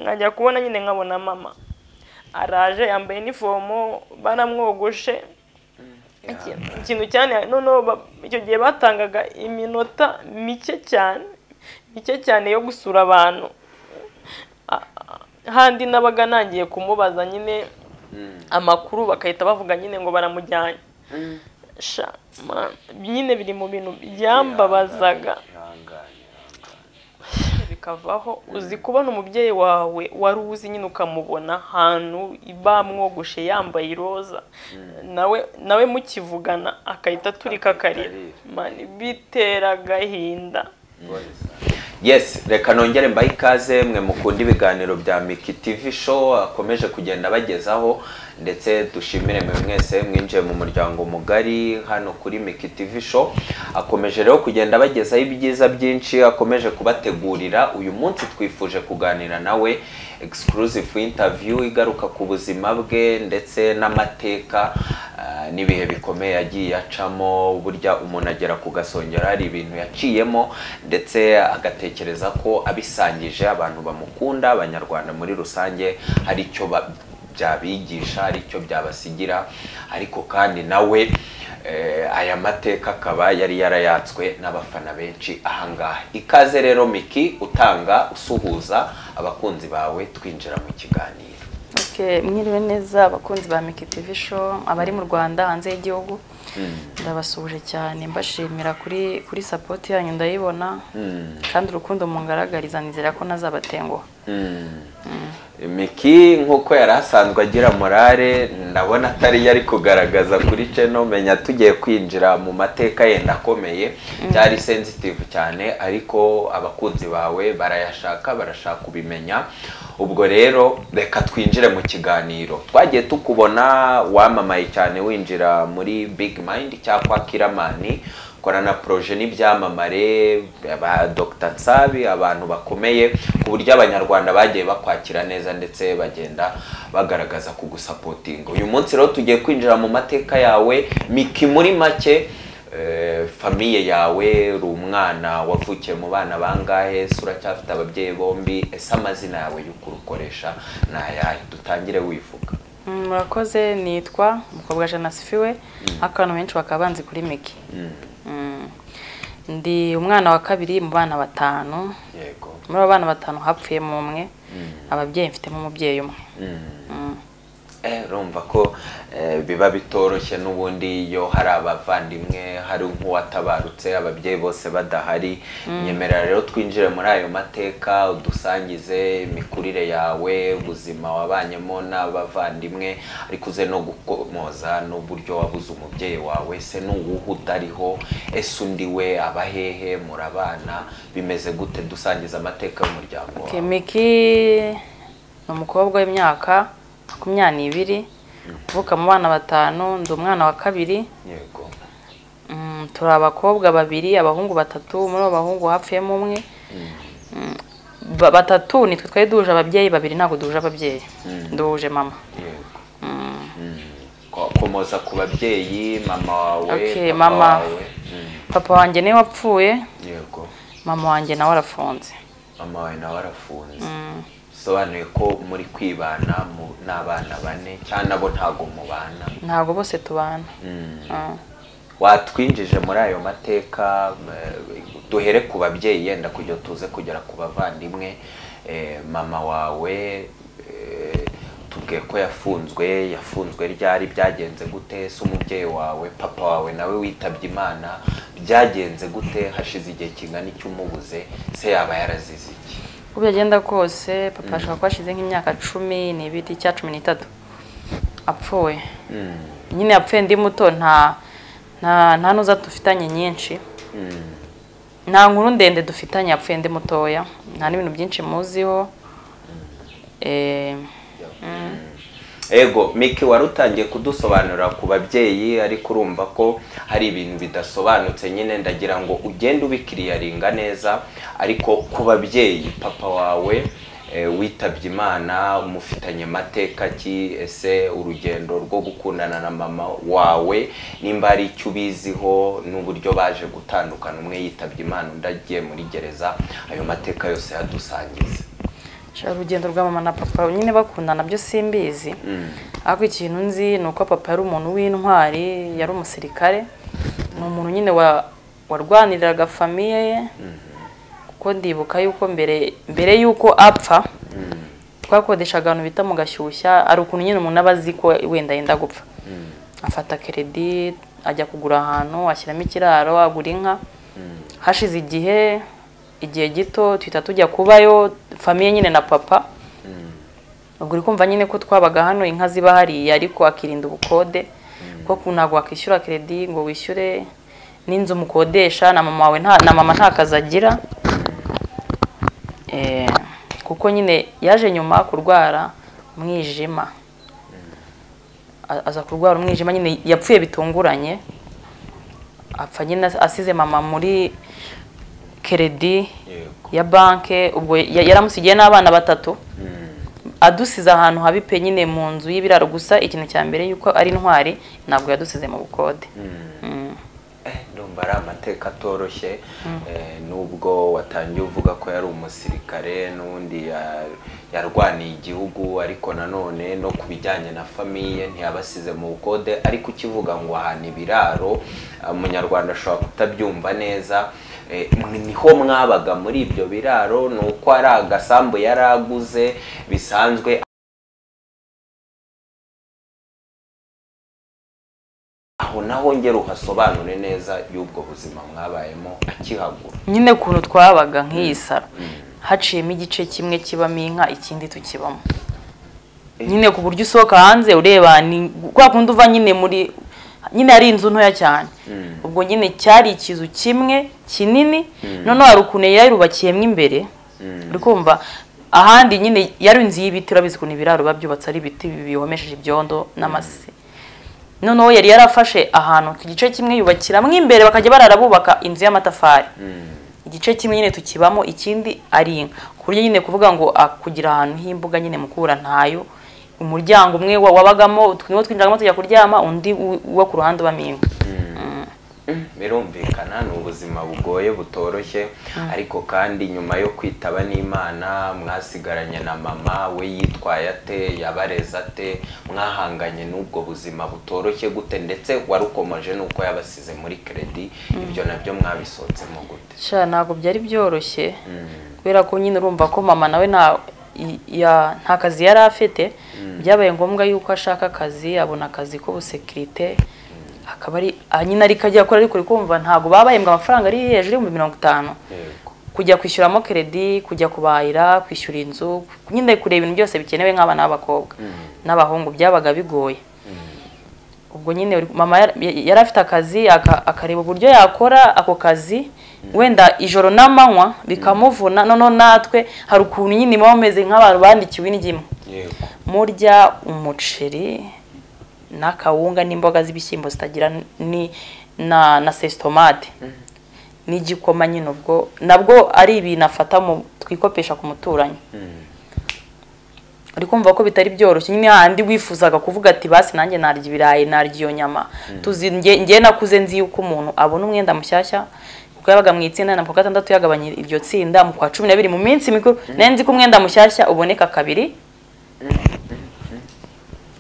nkajya kubona nyine nkabona mama araje yambaye inifomo baramwogoshe Iki- ikintu cyane noneho ba- icyo gihe batangaga iminota mike cyane mike cyane yo gusura abantu A- a- handi nabaga nangiye kumubaza nyine amakuru bagahita bavuga nyine ngo baramujyanye sha ma- nyine biri mu bintu byambabazaga ihangane bikavaho uzi kubona umubyeyi wawe wari uzi nyine ukamubona ahantu bamwogoshe yambaye iroza nawe nawe mukivugana agahita aturika akarira mani bitera agahinda yes reka nongere mbahe ikaze mwe mukunda ibiganiro bya miki tv show akomeje kugenda bagezaho ndetse dushimire mwe mwese mwinjiye mu muryango mugari hano kuri miki tv show akomeje rero kugenda bagezaho ibyiza byinshi akomeje kubategurira uyu munsi twifuje kuganira nawe exclusive interview igaruka ku buzima bwe ndetse n'amateka ah, n'ibihe bikomeye yagiye acamo burya umuntu agera ku gasongero hari ibintu yaciyemo ndetse agatekereza ko abisangije abantu bamukunda abanyarwanda muri rusange hari icyo ba- byabigisha hari icyo byabasigira ariko kandi nawe eh, aya mateka akaba yari yarayatswe n'abafana benshi ahangaha ikaze rero miki utanga usuhuza abakunzi bawe twinjira mu kiganiro Okay, mwiriwe neza abakunzi ba Miki TV show abari mu Rwanda hanze y'igihugu ndabasuhuje cyane mbashimira kuri kuri support yanyu ndayibona kandi urukundo mungaragariza nizera ko nazabatenguha miki nk'uko yari asanzwe agira morale ndabona atari yari kugaragaza kuri ceno menya tugiye kwinjira mu mateka yenda akomeye byari sensitive cyane ariko abakunzi bawe barayashaka barashaka kubimenya ubwo rero reka twinjire mu kiganiro twagiye tukubona wamamaye cyane winjira muri big mind cyangwa kiramani korana poroje n'ibyamamare ba Dr Nsabi abantu bakomeye ku buryo abanyarwanda bagiye bakwakira neza ndetse bagenda bagaragaza kugusapotinga uyu munsi rero tugiye kwinjira mu mateka yawe miki muri make eh, famiye yawe uri umwana wavukiye mu bana bangahe se uracyafite ababyeyi bombi ese amazina yawe y'ukuri ukoresha ni ayahe dutangire wivuga Mm, murakoze nitwa umukobwa janasifiwe akantu benshi bakaba banzi kuri Miki Mm. ndi umwana wa kabiri mu bana batanu yego muri abo bana batanu hapfuyemo umwe ababyeyi mfitemo umubyeyi umwe Mm. Eh, urumva ko eh, biba bitoroshye n'ubundi iyo hari abavandimwe hari nk'uwatabarutse ababyeyi bose badahari nyemerera rero twinjire muri ayo mateka udusangize imikurire yawe ubuzima wabanyemo n'abavandimwe ariko uze no gukomoza n'uburyo wabuze umubyeyi wawe se n'uwuhe udariho ese undi we abahehe murabana bimeze gute dusangiza amateka y'umuryango wawe Okay, Miki ni umukobwa w'imyaka makumyabiri uvuka mu bana batanu ndi umwana wa kabiri yego Mm, turi abakobwa babiri abahungu batatu muri abo bahungu hapfuyemo umwe Mm, ba- batatu nitwe twari duhuje ababyeyi babiri ntabwo duhuje ababyeyi duhuje mama yego Mm. Ko- komoza ku babyeyi mama wawe Okay, papa mama. wawe Mm, papa wanjye niwe wapfuye yego mama wanjye nawe arafunze mama wawe nawe arafunze bisobanuye ko muri kwibana mu- n'abana bane cyangwa nabo ntago mubana ntabwo bose tubana Mm. Mm. watwinjije muri ayo mateka eh, duhere ku babyeyi yenda kujya tuze kugera ku bavandimwe Eh, mama wawe eh, tubwiye ko yafunzwe yafunzwe ryari byagenze gute se umubyeyi wawe papa wawe nawe witabye imana byagenze gute hashize igihe kingana icyo umubuze se yaba yarazize iki uko byagenda kose papa ashobora kuba ashize nk'imyaka cumi n'ibiri cya cumi n'itatu apfuye nyine yapfuye ndi muto nta nta nta nuza dufitanye nyinshi nta nkuru ndende dufitanye yapfuye ndi mutoya nta n'ibintu byinshi muziho Eh, ego miki wari utangiye kudusobanurira ku babyeyi ariko urumva ko hari ibintu bidasobanutse nyine ndagira ngo ugende ubikiriyaringa neza ariko ku babyeyi papa wawe eh, witabye imana umufitanye amateka ki ese urugendo rwo gukundana na mama wawe nimba hari icyo ubiziho n'uburyo baje gutandukana umwe yitabye imana undi agiye muri gereza ayo mateka yose yadusangize urugendo rwa mama na papa nyine bakundana byo simbizi ariko ikintu nzi ni uko papa yari umuntu w'intwari yari umusirikare ni umuntu nyine wa- warwaniriraga famiye ye kuko ndibuka yuko mbere mbere y'uko apfa twakodeshaga ahantu bita mu gashyushya ari ukuntu nyine umuntu aba azi ko wenda yenda gupfa afata keredi ajya kugura ahantu ashyiramo ikiraro agura inka hashize igihe igihe gito tuhita tujya kubayo famiye nyine na papa ubwo uri kumva nyine ko twabaga hano inka ziba hariya ariko akirinda ubukode kuko ntabwo wakwishyura keredi ngo wishyure n'inzu mukodesha na mama wawe nta na mama nta kazi agira Eh, kuko nyine yaje nyuma kurwara umwijima A- aza kurwara umwijima nyine yapfuye bitunguranye apfa nyine as- asize mama muri keredi yego ya banke ubwo ya- yaramusigiye n'abana batatu adusize ahantu habi pe nyine mu nzu y'ibiraro gusa ikintu cya mbere yuko ari intwari ntabwo yadusize mu bukode Mm. Eh, ndumva ari amateka atoroshye eh, nubwo watangiye uvuga ko yari umusirikare n'undi ya- yarwaniye igihugu ariko nanone no ku bijyanye na famiye ntiyabasize mu bukode ariko ukivuga ngo ahantu ibiraro eh, umunyarwanda ashobora kutabyumva neza Eh, mwe- niho mwabaga muri ibyo biraro ni uko ari agasambu yari aguze bisanzwe aho naho ngera uhasobanure neza y'ubwo buzima mwabayemo akihagura nyine ukuntu twabaga nk'iyi saro haciyemo igice kimwe kibamo inka ikindi tukibamo nyine ku buryo usohoka hanze ureba ni kwa kundi uva nyine muri nyine ari inzu ntoya cyane ubwo nyine cyari ikizu kimwe kinini noneho hari ukuntu yayirubakiyemo imbere uri kumva ahandi nyine yari inzu y'ibiti urabizi ukuntu ibiraro biba byubatse ari ibiti bihomesheje ibyondo n'amase noneho yari yarafashe ahantu ku gice kimwe yubakiramo imbere bakajya barara bubaka inzu y'amatafari igice kimwe nyine tukibamo ikindi ari inka ku buryo nyine kuvuga ngo ah, kugira ahantu h'imbuga nyine mukura ntayo umuryango umwe wa- wabagamo tw- niwo twinjiragamo tujya kuryama undi u- uwo ku ruhande ubamo inka birumvikana ni ubuzima bugoye butoroshye ariko kandi nyuma yo kwitaba n'imana mwasigaranye na mama we yitwaye ate yabareze ate mwahanganye n'ubwo buzima butoroshye gute ndetse warukomeje n'uko yabasize muri keredi ibyo nabyo mwabisohotsemo gute sha ntabwo byari byoroshye kubera ko nyine urumva ko mama nawe nta i- ya- nta kazi yari afite byabaye ngombwa yuko ashaka akazi abona akazi k'ubusekirite akaba ari ah, nyine ariko ajya akora ariko uri kumva ntabwo baba bahembwa amafaranga ari hejuru y'ibihumbi mirongo itanu yego kujya kwishyuramo keredi kujya kubahira kwishyura inzu nyine kureba ibintu byose bikenewe nk'abana b'abakobwa n'abahungu byabaga bigoye ubwo nyine uri- mama yar- ya- yari afite akazi aka- akareba uburyo yakora ako kazi wenda ijoro n'amanywa bikamuvuna noneho natwe hari ukuntu nyine muba mumeze nk'abantu bandikiwe indyo yego murya umuceri n'akawunga n'imboga z'ibishyimbo zitagira ni na na sesitomade n'igikoma nyine ubwo nabwo ari ibintu afata mu twikopesha ku muturanyi uri kumva ko bitari byoroshye nyine hahandi wifuzaga kuvuga ati basi nanjye narya ibirayi narya iyo nyama tuzi nge nge nakuze nzi yuko umuntu abona umwenda mushyashya kuko yabaga mu itsinda na ku wa gatandatu yagabanya iryo tsinda mu kwa cumi n'abiri mu minsi mikuru nari nzi ko umwenda mushyashya uboneka kabiri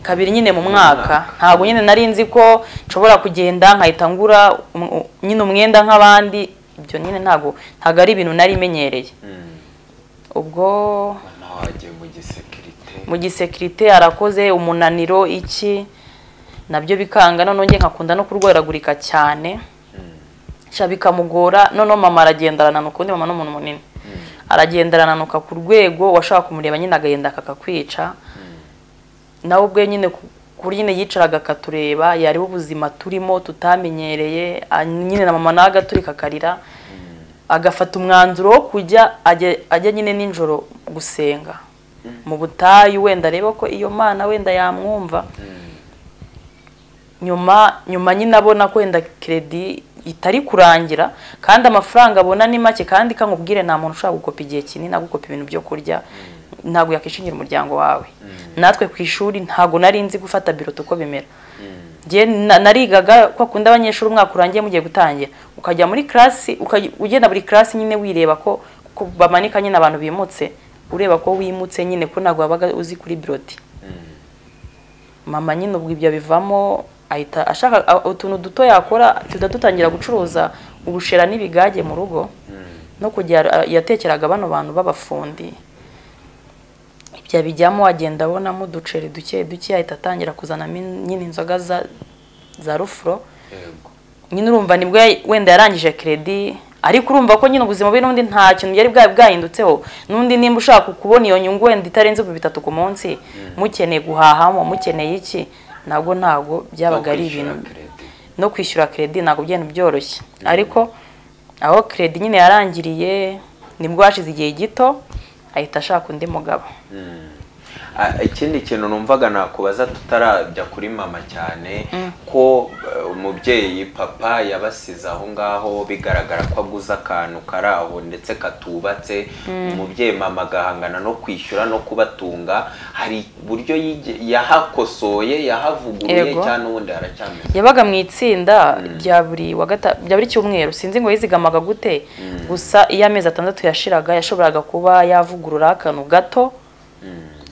kabiri nyine mu mwaka ntabwo nyine nari nzi ko nshobora kugenda nkahita ngura um- u- nyine umwenda nk'abandi ibyo nyine ntabwo ntabwo ari ibintu nari menyereye ubwo mama wagiye mu gisekirite mu gisekirite arakoze umunaniro iki nabyo bikanga noneho njye nkakunda no kurwaragurika cyane sha bikamugora noneho mama aragenda arananuka ubundi mama ni umuntu munini aragenda arananuka ku rwego washaka kumureba nyine agahenda akakakwica nawe ubwe nyine ku ku buryo nyine yicaraga akatureba yareba ubuzima turimo tutamenyereye a- nyine na mama nawe agaturika akarira agafata umwanzuro wo kujya ajya ajya nyine nijoro gusenga mu butayu wenda areba ko iyo mana wenda yamwumva nyuma nyuma nyine abona ko wenda keredi itari kurangira kandi amafaranga abona ni make kandi kamubwire nta muntu ushobora gukopa igihe kinini agukopa ibintu byo kurya ntabwo yakwishingira umuryango wawe natwe ku ishuri ntabwo nari nzi gufata biruta uko bimera Njye na- narigaga ko akunda abanyeshuri umwaka urangiye mugiye gutangira ukajya muri class ukajya- ugenda buri class nyine wireba ko ko bamanika nyine abantu bimutse ureba ko wimutse nyine ko ntabwo wabaga uzi kuri biroti mama nyine ubwo ibyo bivamo ahita ashaka a- utuntu duto yakora tuda dutangira gucuruza ubushera n'ibigage mu rugo no kujya yatekeraga bano bantu b'abafundi ibyo abijyamo agenda abonamo uduceri duke duke ahita atangira kuzanamo in- nyine inzoga za za rufuro yego nyine urumva nibwo yari- wenda yarangije keredi ariko urumva ko nyine ubuzima bwe n'undi nta kintu yari bwari bwahindutseho n'undi nimba ushaka kubona iyo nyungu wenda itarenze ku bitatu ku munsi mukeneye guhahamo mukeneye iki ntabwo ntabwo byabaga ari ibintu no kwishyura keredi ntabwo byari byoroshye ariko aho keredi nyine yarangiriye nibwo hashize igihe gito ahita ashaka undi mugabo Ah, ikindi kintu numvaga nakubaza tutarajya kuri mama cyane ko eh, umubyeyi papa yabasize aho ngaho bigaragara ko aguze akantu kari aho ndetse katubatse umubyeyi mama agahangana no kwishyura no kubatunga hari uburyo yige- yahakosoye yahavuguruye Yego. cyangwa ubundi haracyameze yabaga mu itsinda rya buri wa gata- rya buri cyumweru sinzi ngo yizigamaga gute gusa iyo amezi atandatu yashiraga yashoboraga kuba yavugurura akantu gato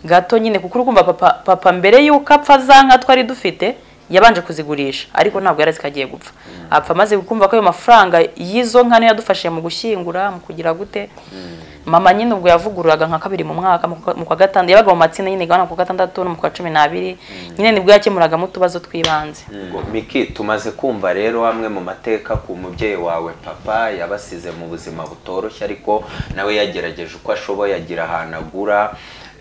gato nyine kuko urumva papa, papa mbere y'uko apfa za nka twari dufite yabanje kuzigurisha ariko ntabwo yari azi ko agiye gupfa apfa amaze kumva ko ayo mafaranga y'izo nka niyo yadufashije mu gushyingura mu kugira gute mama nyine ubwo yavugururaga nka kabiri mu mwaka mu kwa- mu kwa gatandatu yabaga mu matsinda nyine gahana ku wa gatandatu no mu kwa cumi n'abiri nyine nibwo yakemuragamo utubazo tw'ibanze Ngo, miki tumaze kumva rero amwe mu mateka ku mubyeyi wawe papa yabasize mu buzima butoroshye ariko nawe yagerageje uko ashoboye agira ahantu agura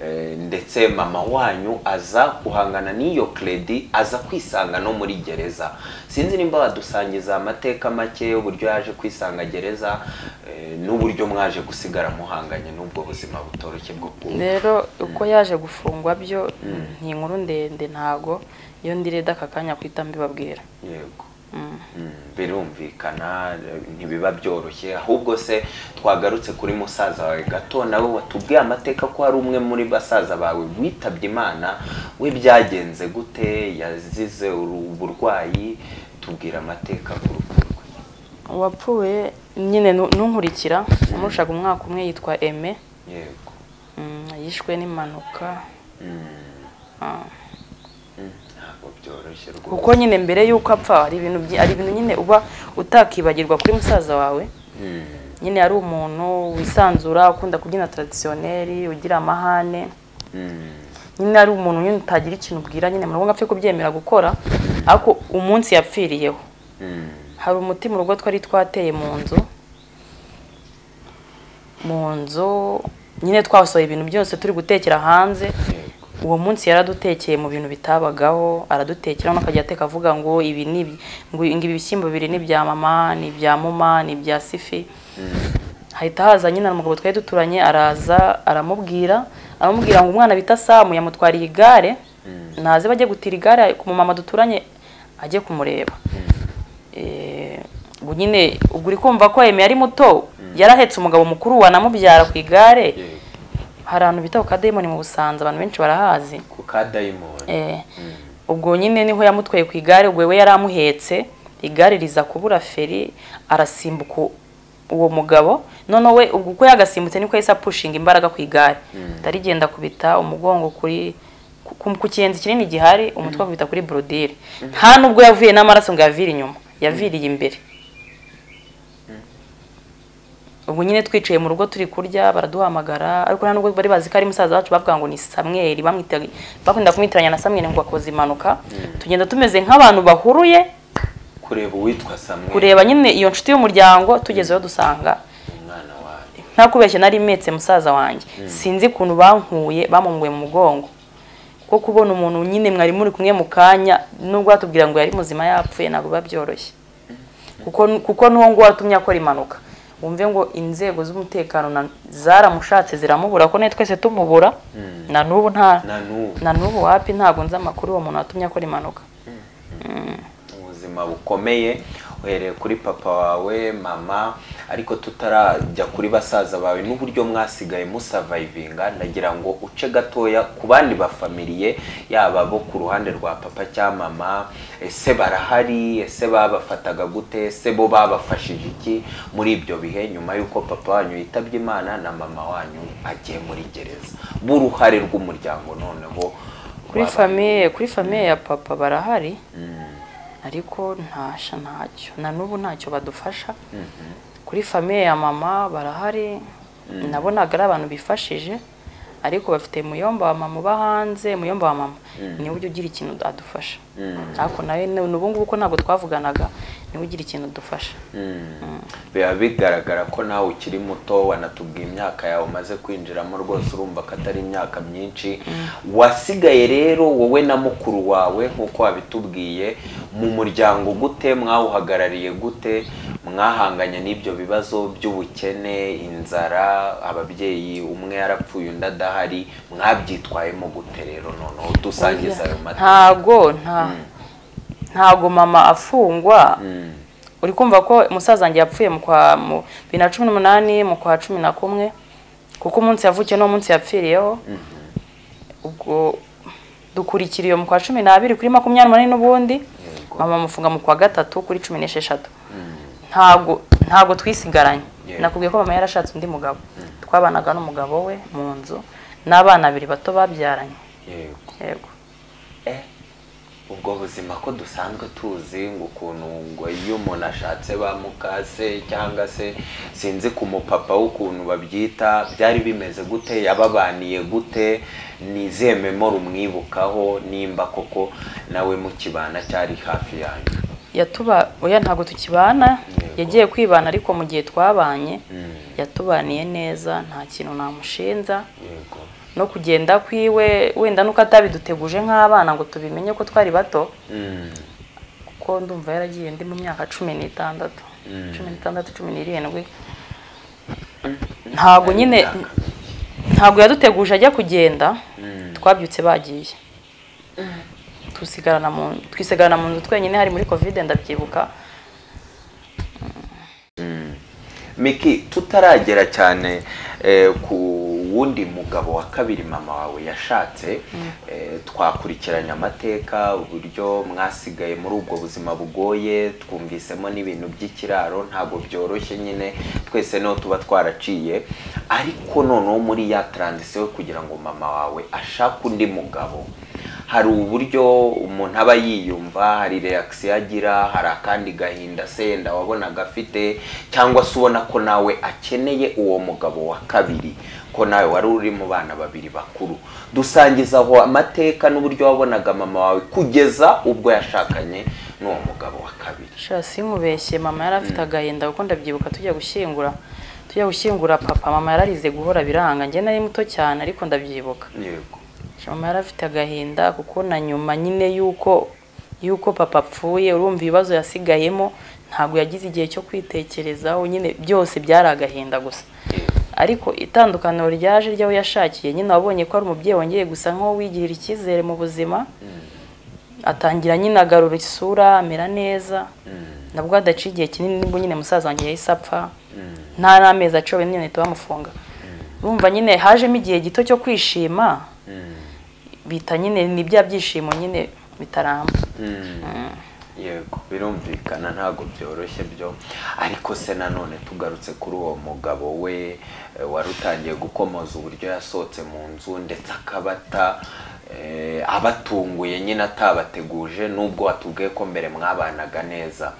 eh, ndetse mama wanyu aza guhangana n'iyo kredi aza kwisanga no muri gereza sinzi nimba wadusangiza amateka make uburyo yaje kwisanga gereza eh, n'uburyo mwaje gusigara muhanganye n'ubwo buzima butoroshye bwo kuba rero uko yaje gufungwa byo ni inkuru ndende ntago iyo ndireda aka kanya kwita mbibabwira yego Mm, birumvikana eh, ntibiba byoroshye ahubwo se twagarutse kuri musaza wawe gato nawe watubwiye amateka ko hari umwe muri basaza bawe witabye imana we byagenze gute yazize uru- uburwayi tubwira amateka ku rupfu rwe uwapfuye nyine nu- n'unkurikira amurushaga umwaka umwe yitwa eme yego Mm, yishwe n'impanuka Ah. Mm, ntabwo byoroshye kuko rwose nyine mbere y'uko apfa hari ibintu byi- hari ibintu nyine uba utakibagirwa kuri musaza wawe Mm, nyine yari umuntu wisanzura ukunda kubyina taradisiyoneri ugira amahane mm, nyine ari umuntu nyine utagira ikintu ubwira nyine murabona apfe kubyemera gukora ariko umunsi yapfiriyeho mm, hari umuti mu rugo twari twateye mu nzu mu nzu nyine twasohoye ibintu byose turi gutekera hanze yego uwo munsi yaradutekeye mu bintu bitabagaho aradutekera no akajya ateka avuga ngo ibi ni iby- ngo ngo ibi bishyimbo bibiri ni ibya mama ni ibya muma ni ibya sifi hahita haza nyine umugabo twari duturanye araza aramubwira aramubwira ngo umwana bita samu yamutwariye igare naze bajye gutira igare ku mumama duturanye ajye kumureba Eh, ubwo nyine ubwo uri kumva ko eme yari muto yari ahetse umugabo mukuru wanamubyara ku igare yego hari ahantu bita ku kadayimoni mu busanza abantu benshi barahazi ku ka dayimoni Eh, ubwo nyine niho yamutwaye ku igare ubwo we yari amuhetse igare riza kubura feri arasimbuka uwo mugabo noneho we ubwo uko yagasimbutse niko yahise apushinga imbaraga ku igare atarigenda kubita umugongo kuri ku- ku- ku kiyenzi kinini gihari umutwe akubita kuri borodire nta nubwo yavuye n'amaraso ngo yavire inyuma yaviriye imbere ubu nyine twicaye mu rugo turi kurya baraduhamagara ariko nta nubwo bari bazi ko ari musaza wacu bavuga ngo ni samweri bamwitaga bakunda kumwitiranya na samweri ngo akoze impanuka tugenda tumeze nk'abantu bahuruye kureba uwitwa samwe kureba nyine iyo nshuti y'umuryango tugezeyo dusanga umwana wawe ntakubeshye nari metse musaza wanjye sinzi ukuntu bankuye bamunguye mu mugongo kuko kubona umuntu nyine mwari muri kumwe mu kanya nubwo batubwira ngo yari muzima yapfuye ntabwo biba byoroshye kuko kuko n'uwo nguwo watumye akora impanuka wumve ngo inzego z'umutekano na- zaramushatse ziramubura ko natwe twese tumubura na n'ubu nta na n'ubu na n'ubu wapi ntabwo nzi amakuru uwo muntu watumye akora impanuka ubuzima bukomeye uhereye kuri papa wawe mama ariko tutarajya kuri basaza bawe n'uburyo mwasigaye musavayivinga ndagira ngo uce gatoya ku bandi bafamiliye yaba bo ku ruhande rwa papa cyangwa mama ese barahari ese babafataga gute ese bo babafashije iki muri ibyo bihe nyuma y'uko papa wanyu yitabye imana na mama wanyu agiye muri gereza b'uruhare rw'umuryango noneho kuri wabaye. famiye kuri famiye ya papa barahari ariko ntasha ntacyo na n'ubu ntacyo badufasha kuri famiye ya mama barahari nabonaga ari abantu bifashije ariko bafite muyomba wa mama uba hanze muyomba wa mama niwe ujya ugira ikintu adufasha ariko nawe n'ubu ngubu ko ntabwo twavuganaga niwe ugira ikintu adufasha biba bigaragara ko nawe ukiri muto wanatubwiye imyaka yawe umaze kwinjiramo rwose urumva ko atari imyaka myinshi wasigaye rero wowe na mukuru wawe nk'uko wabitubwiye mu muryango gute mwawuhagarariye gute mwahanganye n'ibyo bibazo by'ubukene inzara ababyeyi umwe yarapfuye undi adahari mwabyitwayemo gute rero noneho dusangiza ayo mateka ntago nta ntago mama afungwa Mm. uri kumva ko umusaza wanjye yapfuye mu kwa mu bibiri na cumi n'umunani mu kwa cumi na kumwe kuko umunsi yavukiye n'uwo munsi yapfiriyeho ubwo dukurikira iyo mu kwa cumi n'abiri kuri makumyabiri n'umunani n'ubundi mama amufunga mu kwa gatatu kuri cumi n'esheshatu ntago ntago twisigaranye Yeah. nakubwiye ko mama yarashatse undi mugabo twabanaga n'umugabo we mu nzu n'abana babiri bato babyaranye Yego. yego Eh, ubwo buzima ko dusanzwe tuzi ngo ukuntu ngo iyo umuntu ashatse bamukase cyangwa se sinzi ku mupapa w'ukuntu babyita byari bimeze gute yababaniye gute ni izihe memori umwibukaho nimba koko nawe mukibana cyari hafi yanyu yatuba oya ntabwo tukibana Yego. yagiye kwibana ariko mu gihe twabanye Mm, yatubaniye neza nta kintu namushinja yego no kugenda kwiwe wenda nuko atabiduteguje nk'abana ngo tubimenye ko twari bato Mm, kuko ndumva yaragiye ndi mu myaka cumi n'itandatu Mm. cumi n'itandatu cumi n'irindwi ntabwo nyine imyaka. ntabwo yaduteguje ajya kugenda Mm. twabyutse bagiye twisigarana mu twisigarana mu nzu twenyine hari muri kovide ndabyibuka Miki tutaragera cyane eh, ku wundi mugabo wa kabiri mama wawe yashatse eh, twakurikiranye amateka uburyo mwasigaye muri ubwo buzima bugoye twumvisemo n'ibintu by'ikiraro ntabwo byoroshye nyine twese niho tuba twaraciye ariko noneho muri ya transition yo kugira ngo mama wawe ashake undi mugabo hari uburyo umuntu aba yiyumva hari reakisiyo agira hari akandi gahinda senda wabonaga afite cyangwa se ubona ko nawe akeneye uwo mugabo wa kabiri ko nawe wari uri mu bana babiri bakuru dusangiza aho amateka n'uburyo wabonaga mama wawe kugeza ubwo yashakanye n'uwo mugabo wa kabiri sha sinkubeshye mama yari afite agahinda kuko ndabyibuka tujya gushyingura tujya gushyingura papa mama yararize guhora biranga njye nari muto cyane ariko ndabyibuka yego Sha, mama yari afite agahinda kuko na nyuma nyine y'uko y'uko papa apfuye urumva ibibazo yasigayemo ntabwo yagize igihe cyo kwitekerezaho nyine byose byari agahinda gusa ariko itandukaniro ryaje ry'aho yashakiye nyine wabonye ko ari umubyeyi wongeye gusa nk'uwo wigirira icyizere mu buzima atangira nyine agarura isura amera neza nabwo hadaciye igihe kinini nibwo nyine musaza wanjye yahise apfa nta n'amezi aciwe nyine ahita bamufunga urumva nyine hajemo igihe gito cyo kwishima bita nyine ni bya byishimo nyine bitaramba yego birumvikana ntabwo byoroshye byo ariko se nanone tugarutse kuri uwo mugabo we eh, wari utangiye gukomoza uburyo yasohotse mu nzu ndetse akabata eh, abatunguye nyine atabateguje nubwo watubwiye ko mbere mwabanaga neza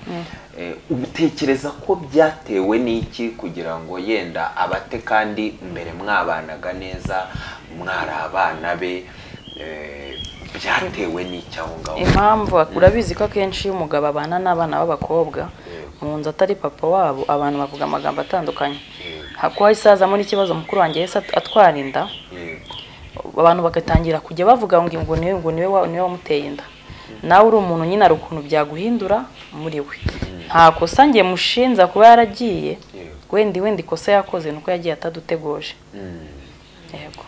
Eh, utekereza ko byatewe n'iki kugira ngo yenda abate kandi mbere mwabanaga neza mwari abana be eh, byatewe n'iki aho ngaho impamvu urabizi ko akenshi iyo umugabo abana n'abana b'abakobwa mu nzu atari papa wabo abantu bavuga amagambo atandukanye hakuba isazamo n'ikibazo mukuru wanjye yahise at- atwara inda yego abantu bagatangira kujya bavuga ngo ngo niwe ngo niwe wa- niwe wamuteye inda nawe uri umuntu nyine hari ukuntu byaguhindura muri we nta kosa nge mushinza kuba yaragiye wenda wenda ikosa yakoze nuko yagiye atadutegoje yego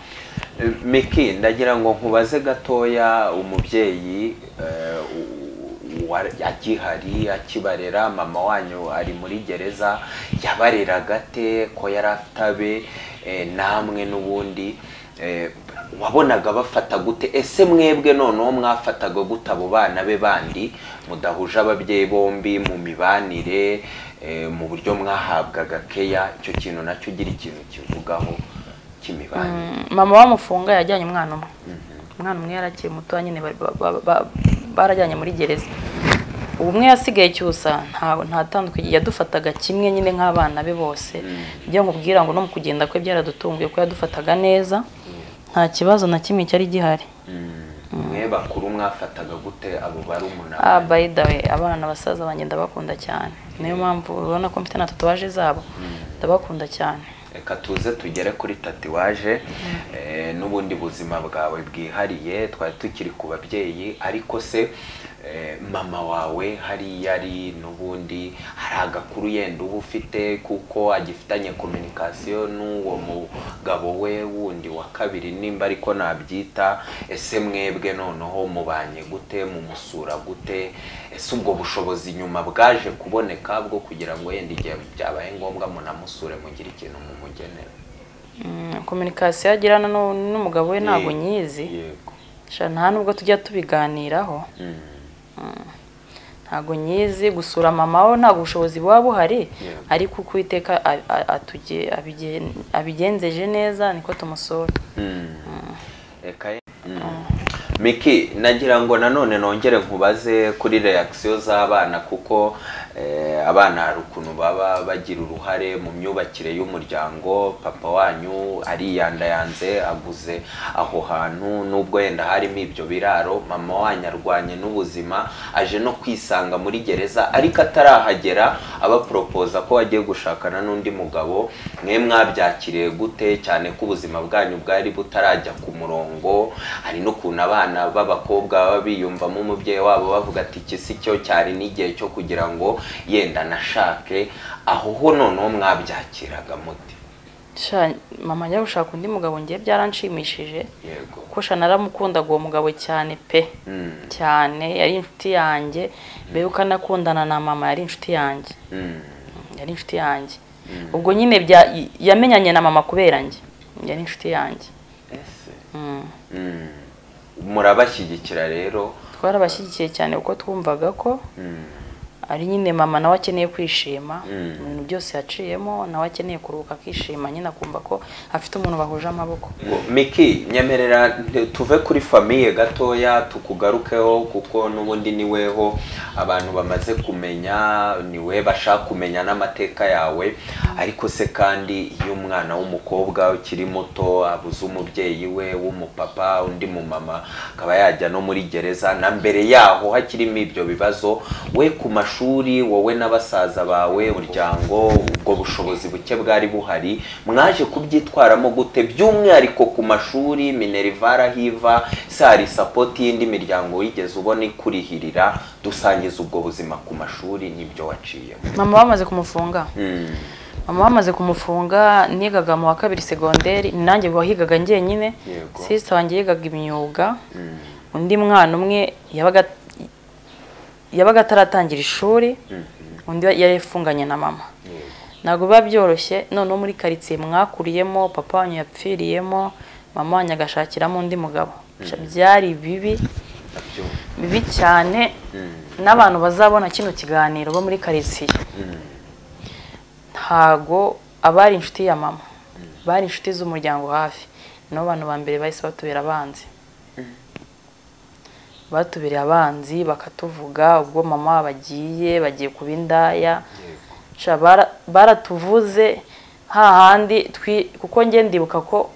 Miki ndagira ngo nkubaze gatoya umubyeyi eh, u- wa- agihari akibarera mama wanyu ari muri gereza yabareraga ate ko yari afite abe eh, namwe n'ubundi eh, wabonaga bafata gute ese mwebwe noneho mwafataga gute abo bana be bandi mudahuje ababyeyi bombi mu mibanire eh, mu buryo mwahabwaga keya icyo kintu nacyo ugira ikintu kivugaho cy'imibanire mama wamufunga yajyanye umwana umwe umwana umwe yarakiri muto nyine bari- ba- ba- ba- barajyanye muri gereza ubu umwe yasigaye cyusa nta nta tandukanye yadufataga kimwe nyine nk'abana be bose ibyo nkubwira ngo no mu kugenda kwe byaradutunguye ko yadufataga neza nta kibazo na kimwe cyari gihari mwe bakuru mwafataga gute abo bari umunani ah by the way abana basaza banjye ndabakunda cyane niyo mpamvu urabona ko mfite na tatuwaje zabo ndabakunda cyane reka tuze tugere kuri tatuwaje eh, n'ubundi buzima bwawe bwihariye twari tukiri ku babyeyi ariko se eh, mama wawe hariya ari n'ubundi hari agakuru yenda uba ufite kuko agifitanye kominikasiyo n'uwo mugabo we wundi wa kabiri nimba ariko nabyita ese mwebwe noneho mubanye gute mumusura gute ese ubwo bushobozi nyuma bwaje kuboneka bwo kugira ngo yenda igihe byabaye ngombwa munamusure mugire ikintu mumugenera Mm, kominikasiyo agirana n'u- n'umugabo we ntabwo Yego, nyizi yego sha nta nubwo tujya tubiganiraho Mm. ntabwo nyizi gusura mama we ntabwo ubushobozi buba buhari Yeah. ariko uko uwiteka a- a- atuge- abigen- abigenzeje neza niko tumusura reka ye- miki nagira ngo nanone nongere nkubaze kuri reakisiyo z'abana kuko eh, abana hari ukuntu baba bagira uruhare mu myubakire y'umuryango papa wanyu ariyandayanze aguze aho hantu nubwo yenda harimo ibyo biraro mama wanyu arwanye n'ubuzima aje no kwisanga muri gereza ariko atarahagera abaporopoza ko agiye gushakana n'undi mugabo mwe mwabyakiriye gute cyane ko ubuzima bwanyu bwari butarajya ku murongo hari n'ukuntu abana b'abakobwa baba biyumvamo umubyeyi wabo bavuga ati iki si cyo cyari n'igihe cyo kugira ngo yenda nashake aho ho noneho mwabyakiraga muti sha mama ajya gushaka undi mugabo ngiye byaranshimishije yego kuko sha naramukundaga uwo mugabo cyane pe Mm, cyane yari inshuti yanjye mbere yuko anakundana na mama yari inshuti yanjye mm, yari inshuti yanjye ubwo nyine bya- yamenyanye na mama kubera njye yari inshuti yanjye ese Mm. Mm, murabashyigikira rero twarabashyigikiye cyane kuko twumvaga ko Mm, ari nyine mama nawe akeneye kwishima Mm. mu bintu byose yaciyemo nawe akeneye kuruhuka akishima nyine akumva ko afite umuntu bahuje amaboko Ngo, Miki nyemerera nte- tuve kuri famiye gatoya tukugarukeho kuko n'ubundi niweho abantu bamaze kumenya niwe bashaka kumenya n'amateka yawe ariko se kandi iyo umwana w'umukobwa ukiri muto abuze umubyeyi we w'umupapa undi mumama akaba yajya no muri gereza na mbere yaho hakirimo ibyo bibazo we ku mashuri wowe na basaza bawe umuryango ubwo bushobozi buke bwari buhari mwaje kubyitwaramo gute by'umwihariko ku mashuri minerivara hiva se hari sapoti y'indi miryango wigeze ubona ikurihirira dusangiza ubwo buzima ku mashuri nibyo waciyemo mama bamaze kumufunga Mm, mama bamaze kumufunga nigaga mu wa kabiri segonderi ni nanjye wahigaga njyenyine Yego. sisita wanjye yigaga imyuga mm, undi mwana umwe yabaga yabaga ataratangira ishuri mm, undi yari yafunganye na mama yego. ntabwo biba byoroshye noneho muri karitsiye mwakuriyemo papa wanyu yapfiriyemo mama wanyu agashakiramo undi mugabo Sha, byari bibi Ndabyumva. bibi cyane Mm, n'abantu bazabona kino kiganiro bo muri karitsiye mm, ntago abari inshuti ya mama bari inshuti z'umuryango hafi nibo bantu ba mbere bahise batubera abanzi batubereye abanzi bakatuvuga ubwo mama bagiye bagiye kuba indaya yego. Sha, bara- baratuvuze hahandi twi kuko njye ndibuka ko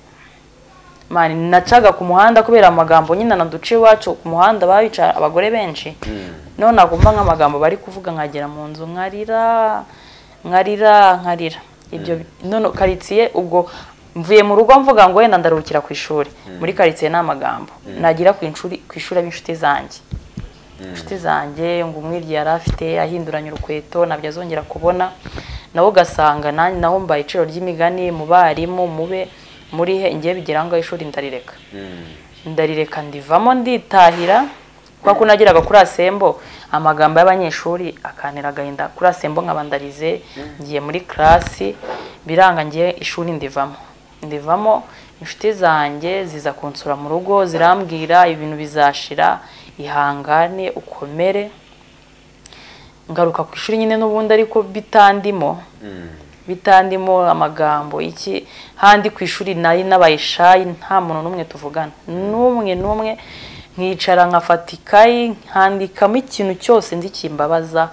mani nacaga ku muhanda kubera amagambo nyine naduce iwacu ku muhanda babica abagore benshi Mm, none nagomba nk'amagambo bari kuvuga nkagera mu nzu nkarira nkarira nkarira ibyo none karitsiye ubwo mvuye mu rugo mvuga ngo wenda ndaruhukira ku ishuri muri karitsiye ni amagambo nagira ku ishuri ku ishuri ab'inshuti zanjye inshuti zanjye ngo umwirya yari afite ahinduranya urukweto ntabyo azongera kubona nawe ugasanga nanjye naho mbaye iciro ry'imigani mu barimu mube muri he ngiye bigera ngo ishuri ndarireka mm, ndarireka ndivamo nditahira kwa ko nagiraga kuri asembo amagambo y'abanyeshuri akantera agahinda kuri asembo nkabandarize ngiye muri karasi biranga ngiye ishuri ndivamo ndivamo inshuti zanjye ziza kunsura mu rugo zirambwira ibintu bizashira ihangane ukomere ngaruka ku ishuri nyine n'ubundi ariko bitandimo bitandimo amagambo iki handi ku ishuri nari n'abayishayi nta muntu n'umwe tuvugana n'umwe n'umwe nkicara nkafata ikayi nkandikamo ikintu cyose nzi kimbabaza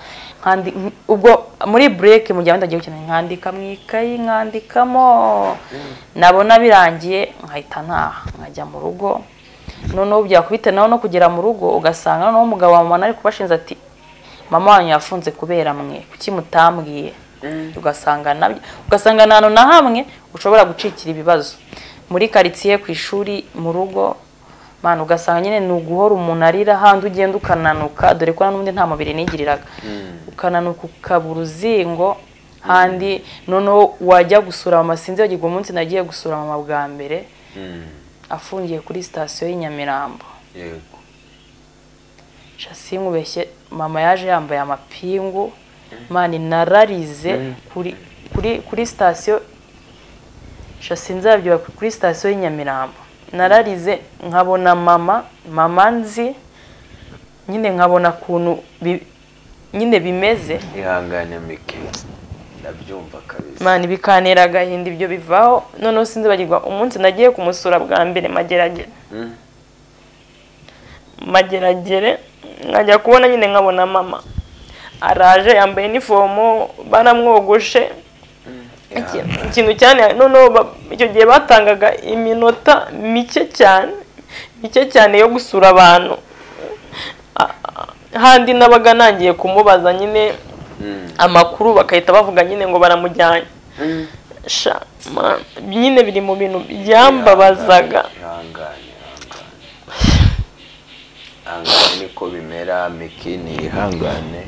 ubwo muri bureke mu gihe wenda agiye gukina nkandika mu ikayi nkandikamo nabona birangiye nkahita ntaha nkajya mu rugo noneho byakubita nawe no kugera mu rugo ugasanga noneho umugabo wa mama ari kubashinze ati mama wanyu yafunze kubera mwe kuki mutambwiye ugasanga nabyo ugasanga nta hantu na hamwe ushobora gucikira ibibazo muri karitsiye ku ishuri mu rugo mwana ugasanga nyine ni uguhora umuntu arira ahandi ugenda ukananuka dore ko n'ubundi nta mubiri nigiriraga ukananuka ukabura uruzingo handi noneho wajya gusura mama sinzi bagirwa umunsi nagiye gusura mama bwa mbere afungiye kuri sitasiyo y'inyamirambo sinkubeshye mama yaje yambaye amapingu mani nararize kuri sitasiyo nzabyuka kuri sitasiyo y'inyamirambo nararize nkabona mama mama nzi nyine nkabona ukuntu nyine bimeze ihangane mike ndabyumva kabisa mani bikanera agahinda ibyo bivaho noneho sinzi bagirwa umunsi nagiye kumusura bwa mbere mageragere mageragere nkajya kubona nyine nkabona mama araje yambaye inifomo baramwogoshe ikintu cyane noneho icyo gihe batangaga iminota mike cyane mike cyane yo gusura abantu handi nabaga nangiye kumubaza nyine amakuru bagahita bavuga nyine ngo baramujyanye nyine biri mu bintu byambabazaga ihangane niko bimera miki ni ihangane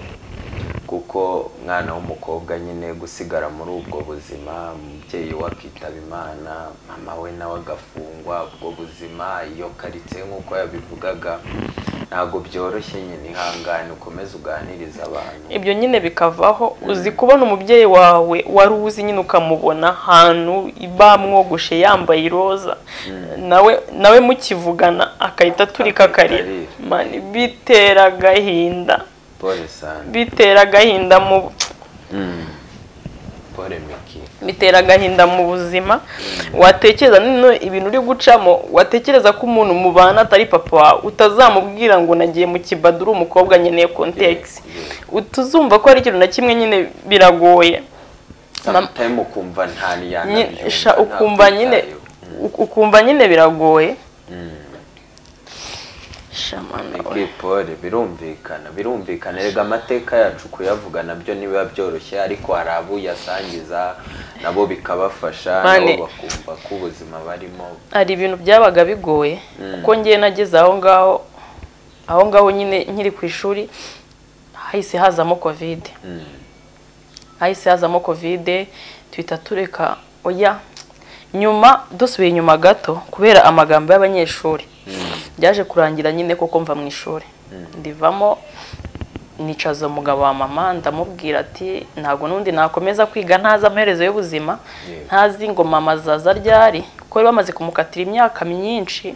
kuko mwana w'umukobwa nyine gusigara muri ubwo buzima umubyeyi we akitaba imana mama we nawe agafungwa ubwo buzima iyo karitse nk'uko yabivugaga ntabwo byoroshye nyine ihangane ukomeze uganiriza abantu ibyo nyine bikavaho uzi kubona umubyeyi wawe wari uzi nyine ukamubona ahantu bamwogoshe yambaye iroza nawe nawe mukivugana agahita aturika akarira bitera agahinda bitera agahinda mu bitera agahinda mu buzima watekereza ibintu uri gucamo watekereza ko umuntu mubana atari papa wawe utazamubwira ngo nagiye mu kibaduru umukobwa nkeneye kontekisi utuzumva ko hari ikintu na kimwe nyine biragoye ukumva nyine ukumva nyine biragoye pole birumvikana birumvikana rega amateka yacu kuyavuga nabyo ntibiba byoroshye ariko hari abo uyasangiza nabo bikabafasha nabo bakumva ko ubuzima barimo hari ibintu byabaga bigoye kuko ngiye nageze aho ngaho aho ngaho nyine nkiri ku ishuri hahise hazamo kovide hahise hazamo kovide tuhita tureka oya nyuma dusubiye inyuma gato kubera amagambo y'abanyeshuri byaje kurangira nyine kuko mva mu ishuri ndivamo nicaza umugabo wa mama ndamubwira ati ntabwo n'undi nakomeza kwiga ntazi amaherezo y'ubuzima ntazi ngo mama azaza ryari kuko bari bamaze kumukatira imyaka myinshi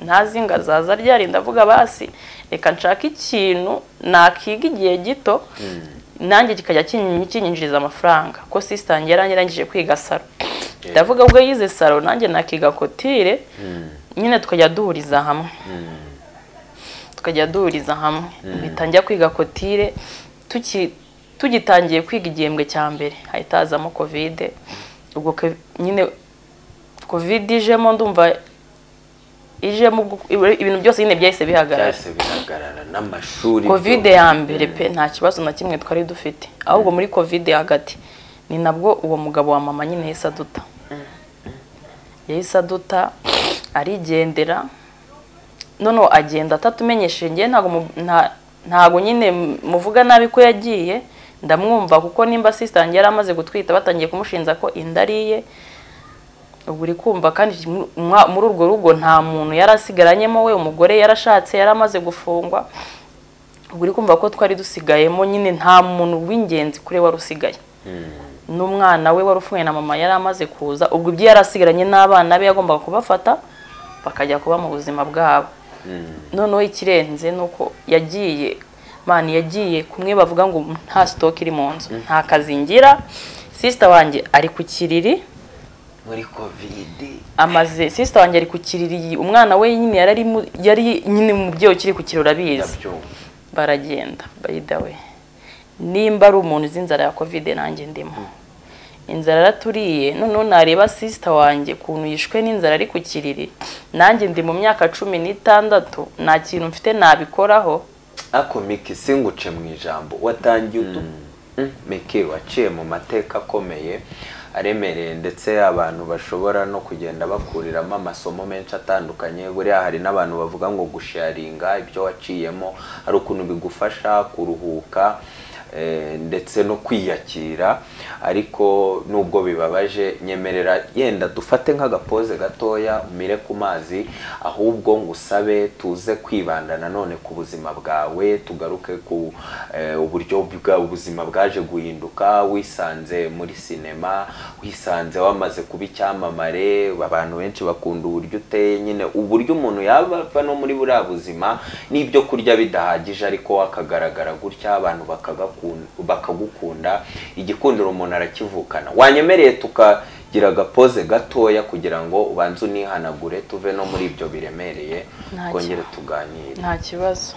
ntazi ngo azaza ryari ndavuga basi reka nshake ikintu nakiga igihe gito nanjye kikajya kinyinjiriza amafaranga ko sisitange yarangirangije kwiga saro ndavuga ubwo yize saro nanjye nakiga kotire nyine tukajya duhuriza hamwe tukajya duhuriza hamwe njya kwiga kotire tugitangiye kwiga igihembwe cya mbere hahita hazamo kovide ubwo nyine kovide ijemo ndumva ijemo ibintu byose nyine byahise bihagarara kovide ya mbere pe nta kibazo na kimwe twari dufite ahubwo muri kovide hagati ni nabwo uwo mugabo wa mama nyine yahise aduta yahise aduta arigendera noneho agenda atatumenyesheje ngewe ntabwo nyine muvuga nabi ko yagiye ndamwumva kuko nimba sisitange yari amaze gutwita batangiye kumushinja ko inda ariye ubu uri kumva kandi mwa- muri urwo rugo nta muntu yari asigaranyemo we umugore yarashatse yari amaze gufungwa ubwo uri kumva ko twari dusigayemo nyine nta muntu w'ingenzi kuri we wari usigaye n'umwana we wari ufunguye na mama yari amaze kuza ubwo ibyo yari asigaranye n'abana be yagombaga kubafata bakajya kuba mu buzima bwabo noneho ikirenze ni uko yagiye mani yagiye kumwe bavuga ngo nta sitoke iri mu nzu nta kazi ngira sisita wanjye ari ku kiriri muri kovidi amaze sisita wanjye ari ku kiriri umwana we nyine yari ari mu- yari nyine umubyeyi ukiri ku kirori abizi ndabyumva baragenda bayidawe nimba ari umuntu uzi inzara ya kovide nanjye ndimo inzara yaraturiye noneho nareba sisita wanjye ukuntu yishwe n'inzara ari ku kiriri nanjye ndi mu myaka cumi n'itandatu nta kintu mfite nabikoraho ako miki singuce mu ijambo watangiye utu miki waciye mu mateka akomeye aremereye ndetse abantu bashobora no kugenda bakuriramo amasomo menshi atandukanye buriya hari n'abantu bavuga ngo gusharinga ibyo waciyemo hari ukuntu bigufasha kuruhuka eh, ndetse no kwiyakira ariko nubwo bibabaje nyemerera yenda dufate nk'agapoze gatoya umire ku mazi ahubwo ngo usabe tuze kwibanda nanone ku buzima bwawe tugaruke ku eh, uburyo bwa ubuzima bwaje guhinduka wisanze muri sinema wisanze wamaze kuba icyamamare abantu benshi bakunda uburyo uteye nyine uburyo umuntu yaba ava no muri buriya buzima n'ibyo kurya bidahagije ariko wakagaragara gutya abantu bakagakun- bakagukunda igikundiro umuntu arakivukana wanyemereye tukagira agapoze gatoya kugira ngo ubanze unihanagure tuve no muri ibyo biremereye Nta twongere tuganire nta kibazo